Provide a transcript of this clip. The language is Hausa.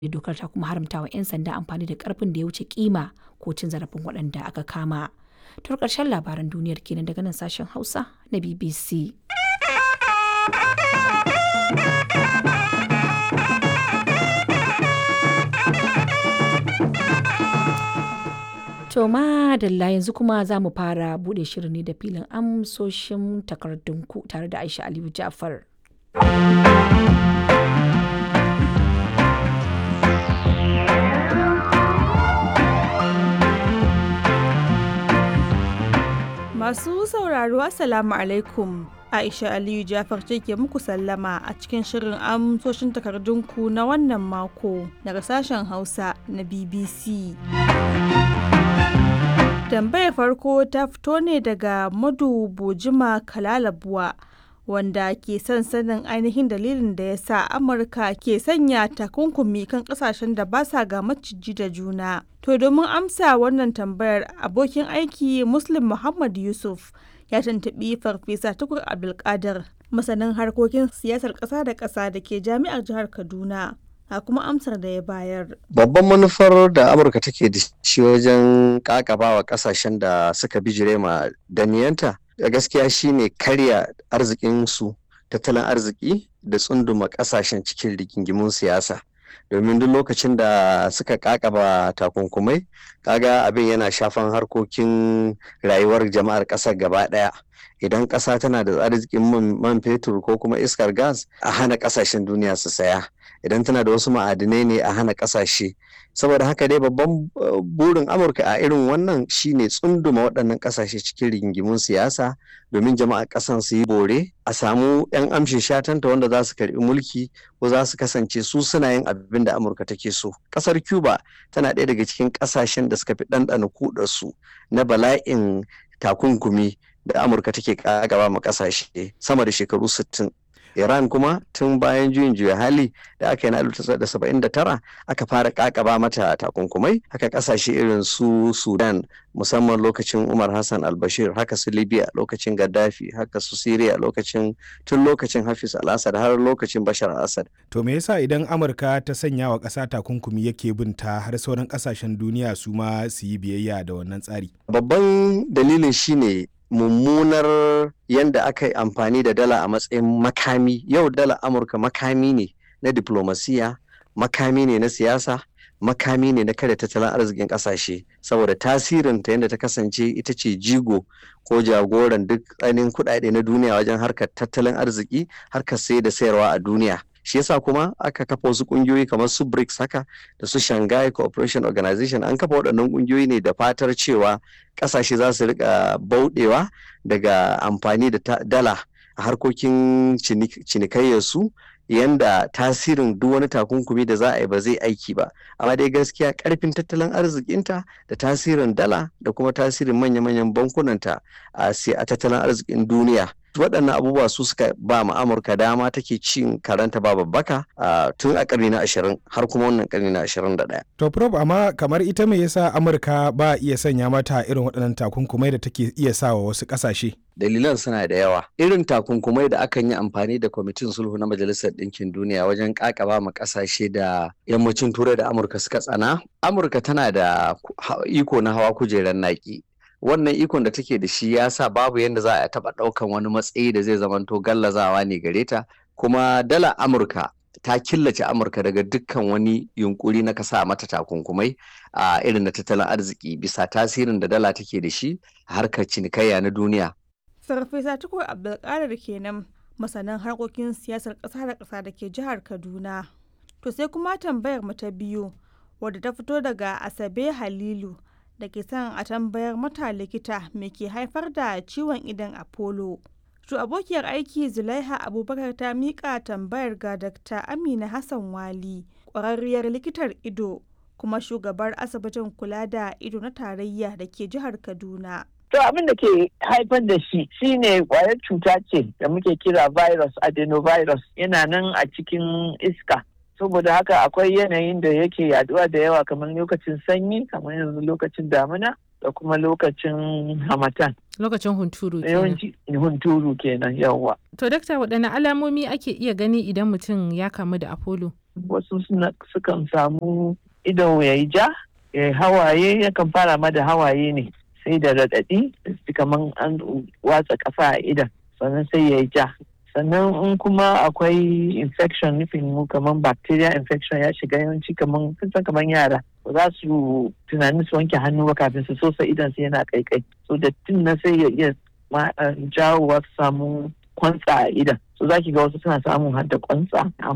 dokar ta kuma haramta wa 'yan sanda amfani da karfin da ya wuce kima ko cin zarafin waɗanda aka kama. To ƙarshen labaran duniyar kenan daga nan sashen Hausa na BBC. To madalla yanzu kuma za mu fara buɗe shirin ne da filin amsoshin takardunku tare da Aisha Aliyu Ja'far. Masu sauraro Assalamu alaikum. Aisha Aliyu Jafar ce ke muku sallama a cikin shirin amsoshin takardunku na wannan mako daga sashen Hausa na BBC. Tambayar farko ta fito ne daga Madu Bojima Kalalabuwa wanda ke son sanin ainihin dalilin da ya sa Amurka ke sanya takunkumi kan kasashen da ba sa ga maciji da juna. To domin amsa wannan tambayar abokin aiki Muslim Muhammad Yusuf ya tuntuɓi Farfesa Tukur Abdulkadir masanin harkokin siyasar ƙasa da ƙasa da ke jami'ar jihar Kaduna. a kuma amsar da ya bayar. Babban manufar da Amurka take da shi wajen kakaba wa kasashen da suka bijire ma daniyanta da gaskiya shine karya arzikinsu tattalin arziki da tsunduma kasashen cikin rigingimun siyasa. domin duk lokacin da suka kakaba takunkumai kaga abin yana shafan harkokin rayuwar jama'ar ƙasar gaba ɗaya idan ƙasa tana da arzikin man fetur ko kuma iskar gas a hana ƙasashen duniya su saya idan tana da wasu ma'adinai ne a hana ƙasashe saboda haka dai babban burin amurka a irin wannan shine tsunduma waɗannan ƙasashe cikin rigingimun siyasa domin jama'ar ƙasan su yi bore a samu 'yan amshin shatanta wanda za su karɓi mulki ko za su kasance su suna yin abin da amurka take so ƙasar cuba tana ɗaya daga cikin ƙasashen da suka fi ɗanɗana kuɗarsu na bala'in takunkumi da amurka take gaba ma ƙasashe sama da shekaru sittin. Iran kuma tun bayan juyin juya hali da aka yi na 1979 aka fara kakaba mata takunkumai haka kasashe irin su Sudan musamman lokacin Umar Hassan al-Bashir haka su Libya lokacin Gaddafi haka su Syria lokacin tun lokacin Hafiz al-Assad har lokacin Bashar al-Assad. To me yasa idan Amurka ta sanya wa ƙasa takunkumi yake binta har sauran ƙasashen duniya su ma su yi biyayya da wannan tsari? Babban dalilin shine mummunar yadda aka yi amfani da dala a matsayin makami yau dala amurka makami ne na diplomasiya makami ne na siyasa makami ne na kada tattalin arzikin kasashe saboda tasirinta yadda ta kasance ita ce jigo ko jagoran duk ainihin kudade na duniya wajen harkar tattalin arziki harkar sai da sayarwa a duniya shi yasa kuma aka kafa wasu kungiyoyi kamar su BRICS haka da su Shanghai Cooperation Organization an kafa waɗannan kungiyoyi ne da fatar cewa ƙasashe za su rika bauɗewa daga amfani da dala a harkokin cinikayyarsu yanda tasirin duk wani takunkumi da za a yi ba zai aiki ba amma dai gaskiya karfin tattalin arzikinta da tasirin dala da kuma tasirin manya-manyan bankunanta a tattalin arzikin duniya waɗannan abubuwa su suka ba ma amurka dama take cin karanta ba babbaka tun a ƙarni na ashirin har kuma wannan ƙarni na ashirin da ɗaya. to prof amma kamar ita me yasa amurka ba iya sanya mata irin waɗannan takunkumai da take iya sa wa wasu ƙasashe. dalilan suna da yawa irin takunkumai da akan yi amfani da kwamitin sulhu na majalisar ɗinkin duniya wajen ƙaƙaba ma ƙasashe da yammacin turai da amurka suka tsana amurka tana da iko na hawa kujerar naƙi wannan ikon da take da shi ya sa babu yadda za a taɓa ɗaukan wani matsayi da zai zamanto gallazawa ne gare ta kuma dala amurka ta killace amurka daga dukkan wani yunkuri na kasa mata takunkumai a irin na tattalin arziki bisa tasirin da dala take da shi a harkar cinikayya na duniya Farfesa Tukur Abdulkadir kenan masanan harkokin siyasar ƙasa da ƙasa da ke jihar Kaduna. To sai kuma tambayar mu ta biyu wadda ta fito daga Asabe Halilu da ke son a tambayar mata likita me ke haifar da ciwon idan Apollo. To abokiyar aiki Zulaiha Abubakar ta miƙa tambayar ga Dr. Amina Hassan Wali, ƙwararriyar likitar ido kuma shugabar asibitin kula da ido na tarayya da ke jihar Kaduna. To abin da ke haifar da shi shine kwayar cuta ce da muke kira virus adenovirus yana nan a cikin iska. Saboda haka akwai yanayin da yake yaduwa da yawa kamar lokacin sanyi kamar yanzu lokacin damina da kuma lokacin hamatan. Lokacin hunturu Yawanci hunturu kenan yawa. To dakta waɗanne alamomi ake iya gani idan mutum ya kamu da Apollo? wasu sukan samu ido ya yi ja hawaye yakan fara ma da hawaye ne sai da raɗaɗi kamar an watsa ƙasa a idan sannan sai ya yi ja sannan in kuma akwai infection nufin mu kamar bacteria infection ya shiga yawanci kamar san kamar yara ba za su tunanin su wanke hannu ba kafin su sosa idan su yana kaikai so dattin na sai ya iya jawowa su samu kwantsa a idan so za ki ga wasu suna samun hadda kwantsa